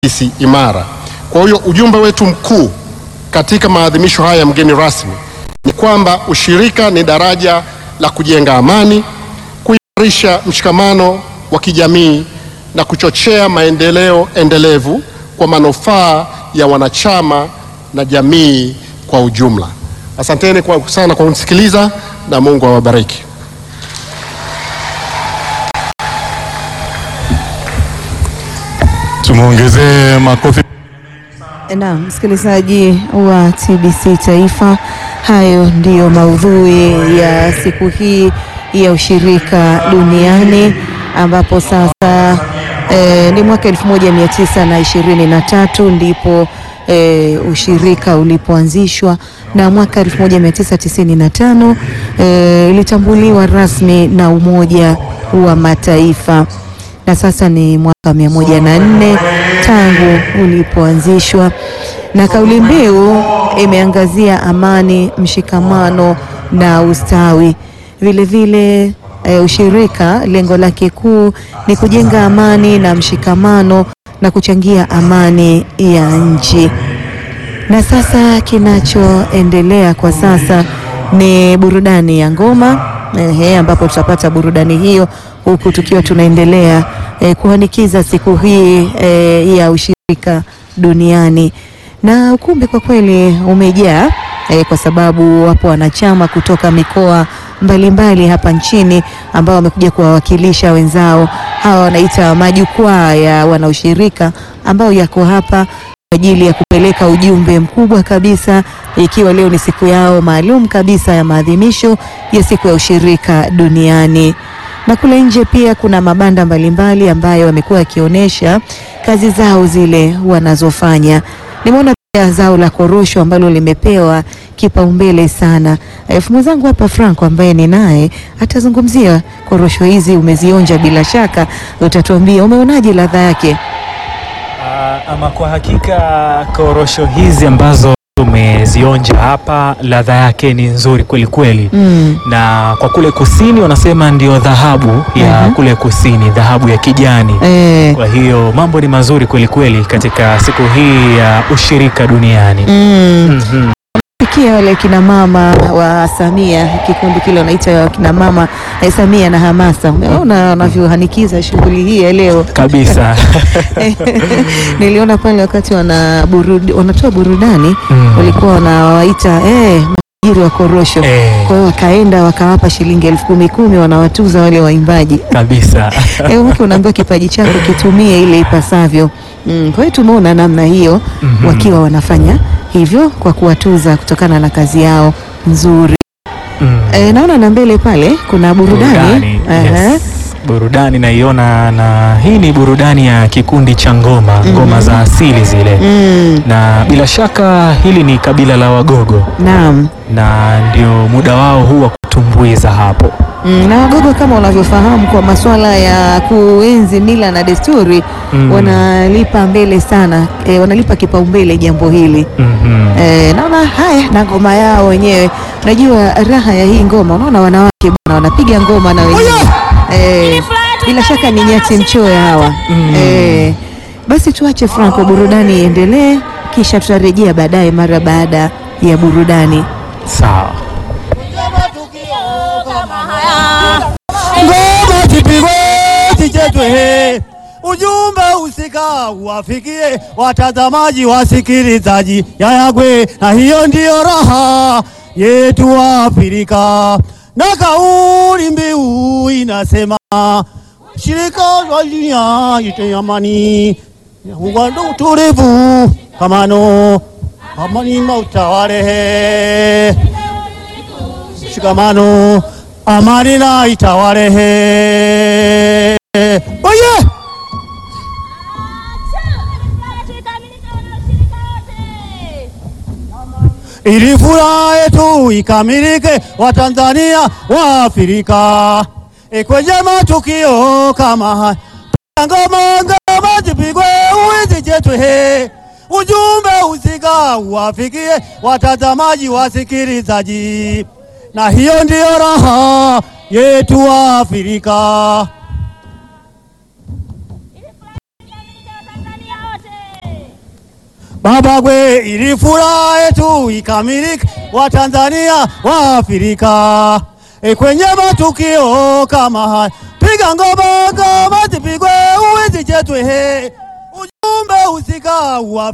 taasisi imara. Kwa hiyo ujumbe wetu mkuu katika maadhimisho haya, mgeni rasmi, ni kwamba ushirika ni daraja la kujenga amani, kuimarisha mshikamano wa kijamii na kuchochea maendeleo endelevu kwa manufaa ya wanachama na jamii kwa ujumla. Asanteni kwa sana kwa kunisikiliza na Mungu awabariki. Tumwongezee makofi. Na msikilizaji wa TBC Taifa, hayo ndiyo maudhui ya siku hii ya ushirika duniani ambapo sasa eh, ni mwaka 1923 ndipo eh, ushirika ulipoanzishwa na mwaka 1995 eh, ilitambuliwa rasmi na Umoja wa Mataifa na sasa ni mwaka mia moja na nne tangu ulipoanzishwa, na kauli mbiu imeangazia amani, mshikamano na ustawi. Vilevile e, ushirika lengo lake kuu ni kujenga amani na mshikamano na kuchangia amani ya nchi. Na sasa kinachoendelea kwa sasa ni burudani ya ngoma ehe, ambapo tutapata burudani hiyo huku tukiwa tunaendelea eh, kuhanikiza siku hii eh, ya ushirika duniani, na ukumbi kwa kweli umejaa eh, kwa sababu wapo wanachama kutoka mikoa mbalimbali mbali hapa nchini ambao wamekuja kuwawakilisha wenzao. Hawa wanaita majukwaa ya wanaushirika ambao yako hapa kwa ajili ya kupeleka ujumbe mkubwa kabisa, ikiwa leo ni siku yao maalum kabisa ya maadhimisho ya siku ya ushirika duniani na kule nje pia kuna mabanda mbalimbali ambayo wamekuwa wakionyesha kazi zao zile wanazofanya. Nimeona pia zao la korosho ambalo limepewa kipaumbele sana. Elfu mwenzangu hapa Franco ambaye ni naye atazungumzia korosho hizi. Umezionja bila shaka, utatuambia umeonaje ladha yake. Uh, ama kwa hakika korosho hizi ambazo tumezionja hapa ladha yake ni nzuri kweli kweli. Mm. Na kwa kule kusini wanasema ndio dhahabu ya Mhm. kule kusini, dhahabu ya kijani. Eh, Kwa hiyo mambo ni mazuri kweli kweli katika siku hii ya ushirika duniani. mm. Mhm. Sikia wale kina mama wa Samia, kikundi kile wanaita kina mama eh, Samia na Hamasa. Umeona wanavyohanikiza shughuli hii ya leo. Kabisa. Niliona pale wakati wana burud, wanatoa burudani Mm. walikuwa wanawaita eh, majiri wa korosho. Eh, Kwa hiyo wakaenda wakawapa shilingi elfu kumi kumi, wanawatuza wale waimbaji. kabisa. Eh, mke unaambiwa kipaji chako kitumie ile ipasavyo. Mm, kwa hiyo tumeona namna hiyo Mhm. wakiwa wanafanya hivyo kwa kuwatuza kutokana na kazi yao nzuri. Mm. E, naona na mbele pale kuna burudani, Burudani, Aha. yes. Burudani naiona na hii ni burudani ya kikundi cha ngoma, ngoma za asili zile. Mm, Na bila shaka hili ni kabila la Wagogo naam. na ndio muda wao huu wa kutumbuiza hapo. Mm, na Wagogo kama unavyofahamu kwa masuala ya kuenzi mila na desturi Mm. wanalipa mbele sana e, wanalipa kipaumbele jambo hili Mhm. e, naona haya na ngoma yao wenyewe. Unajua raha ya hii ngoma, unaona wanawake bwana wanapiga ngoma na wenyewe e, bila shaka ni nyati mchoya hawa Mm. e, basi tuache Franco, burudani iendelee, kisha tutarejea baadaye mara baada ya burudani. Sawa. Ngoma zipigwe zichezwe, ujumbe usika uwafikie watazamaji, wasikilizaji yayagwe, na hiyo ndiyo raha yetu wa Afrika, na kauli mbiu inasema shirika la dunia ite amani ungwando utulivu kamano amani mautawale shikamano amani na itawalehe oye ili furaha yetu ikamilike, Watanzania wa Afrika, E, kwenye matukio kama haya ngoma ngoma zipigwe, uwizi chetwe he ujumbe usika uwafikie watazamaji, wasikilizaji, na hiyo ndiyo raha yetu wa Afrika. Baba gwe, ili furaha yetu ikamilike, Watanzania wa Afrika. E, kwenye matukio kama haya, piga ngoma, ngoma zipigwe, uwizi chetwe, he ujumbe husika wa